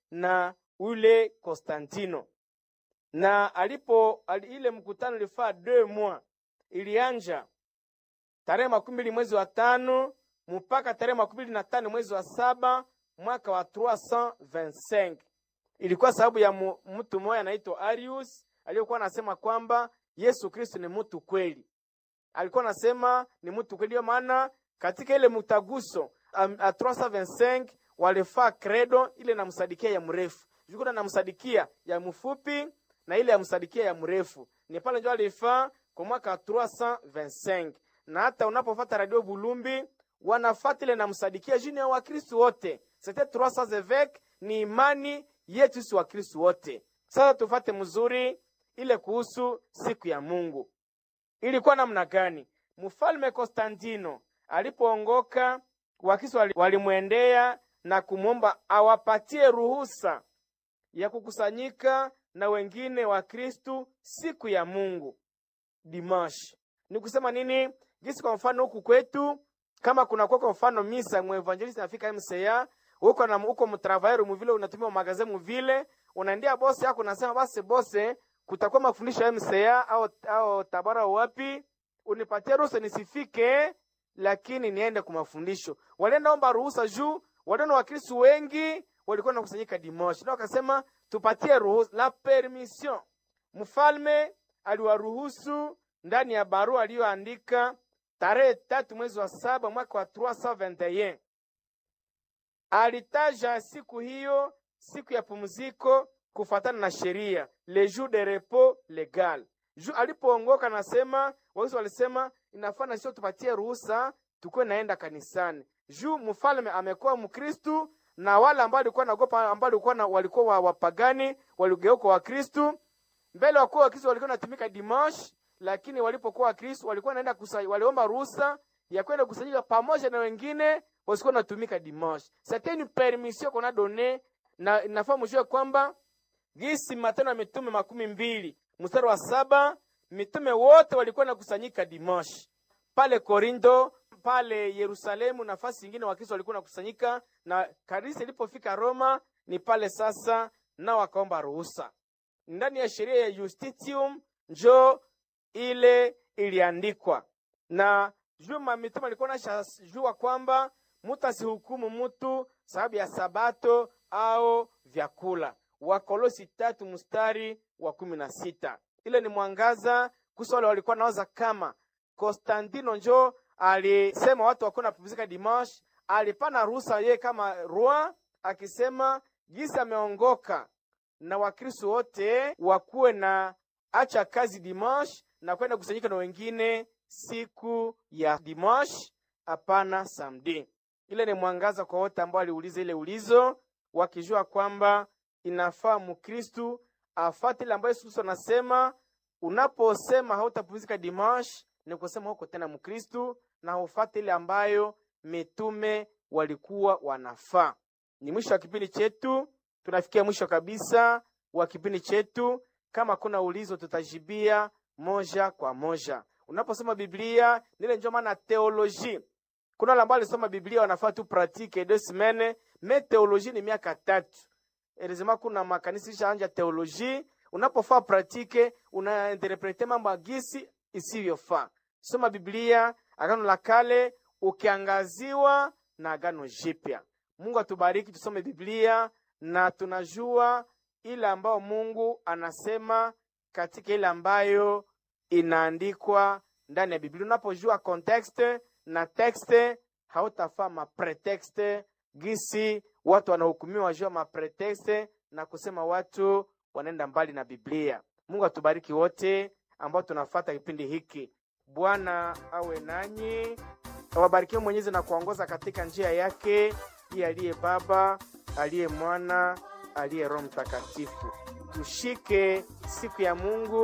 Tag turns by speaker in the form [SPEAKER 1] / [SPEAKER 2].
[SPEAKER 1] na ule Konstantino na alipo ali, ile mkutano ilifaa deux mois, ilianja tarehe makumi mbili mwezi wa tano mpaka tarehe makumi mbili na tano mwezi wa saba mwaka wa 325. Ilikuwa sababu ya mu, mtu mmoja anaitwa Arius aliyokuwa anasema kwamba Yesu Kristo ni mtu kweli. Alikuwa anasema ni mtu kweli, maana katika ile mtaguso um, a 325 walifaa credo ile namsadikia ya mrefu jukuna namsadikia ya mfupi na ile ya msadikia ya mrefu ni pale ndio alifaa kwa mwaka 325 na hata unapofata radio Bulumbi wanafata ile namsadikia jini ya Wakristo wote c'était 300 évêques ni imani yetu si Wakristo wote. Sasa tufate mzuri ile kuhusu siku ya Mungu ilikuwa namna gani? Mfalme Konstantino alipoongoka, Wakristo walimwendea na kumwomba awapatie ruhusa ya kukusanyika na wengine wa Kristu siku ya Mungu dimash. Ni kusema nini? Jinsi kwa mfano huku kwetu kama kuna kwa mfano misa mwevangelista nafika MCA huko na huko mtravairu muvile unatumia magaze muvile unaendea bosi yako unasema basi bose kutakuwa mafundisho ya MCA au, au tabara wapi unipatie ruhusa nisifike lakini niende kwa mafundisho. Walienda omba ruhusa juu waliona Wakristo wengi walikuwa nakusanyika Dimoshi, na wakasema tupatie ruhusa la permission. Mfalme aliwaruhusu ndani ya barua aliyoandika tarehe tatu mwezi wa saba mwaka wa 321 alitaja siku hiyo siku ya pumziko kufatana na sheria le jour de repos legal. Ju alipoongoka nasema wao walisema inafaa sio tupatie ruhusa tukuwe naenda kanisani. Ju mfalme amekuwa Mkristu na wale ambao walikuwa naogopa ambao walikuwa na, walikuwa wapagani waligeuka wa Kristu mbele wakuwa wa Kristo walikuwa natumika dimanche, lakini walipokuwa wa Kristo walikuwa naenda kusali, waliomba ruhusa ya kwenda kusanyika pamoja na wengine wasikuwa natumika dimanche. C'était une permission qu'on a donné na inafaa mjue kwamba gisi Matendo ya Mitume makumi mbili mstari wa saba mitume wote walikuwa nakusanyika dimanche pale Korinto pale Yerusalemu, nafasi nyingine Wakristo walikuwa nakusanyika, na kanisa ilipofika Roma ni pale sasa, nao wakaomba ruhusa ndani ya sheria ya Justitium, njo ile iliandikwa na juma. Mitume alikuwa nashajua kwamba mutu asihukumu mutu sababu ya sabato au vyakula. Wakolosi tatu mstari wa kumi na sita. Ile ni mwangaza kuhusu wale walikuwa nawaza kama Konstantino njo alisema watu wakuwa napumzika dimanche, alipana ruhusa yeye kama roi, akisema jinsi ameongoka na Wakristo wote wakuwe na acha kazi dimanche na kwenda kusanyika na wengine siku ya dimanche, hapana samedi. Ile ni mwangaza kwa wote ambao aliuliza ile ulizo, wakijua kwamba inafaa Mkristu afate ile ambayo Yesu Kristo anasema. Unaposema hautapumzika dimanche, ni kusema huko tena Mkristu na ufate ile ambayo mitume walikuwa wanafaa. Ni mwisho wa kipindi chetu, tunafikia mwisho kabisa wa kipindi chetu. Kama kuna ulizo, tutajibia moja kwa moja. Unaposoma Biblia nile ndio maana teoloji. Kuna wale ambao alisoma Biblia wanafaa tu pratique deux semaines, mais teoloji ni miaka tatu. Elizima kuna makanisa ishaanja teoloji, unapofaa pratique unainterprete mambo agisi isivyofaa. Soma Biblia Agano la Kale ukiangaziwa na Agano Jipya. Mungu atubariki, tusome Biblia na tunajua ile ambayo Mungu anasema katika ile ambayo inaandikwa ndani ya Biblia. Unapojua context na texte, hautafaa mapretexte gisi watu wanahukumiwa jua mapretexte na kusema watu wanaenda mbali na Biblia. Mungu atubariki wote ambao tunafata kipindi hiki. Bwana awe nanyi, awabarikie Mwenyezi na kuongoza katika njia yake, iye aliye Baba, aliye Mwana, aliye Roho Mtakatifu. Tushike siku ya Mungu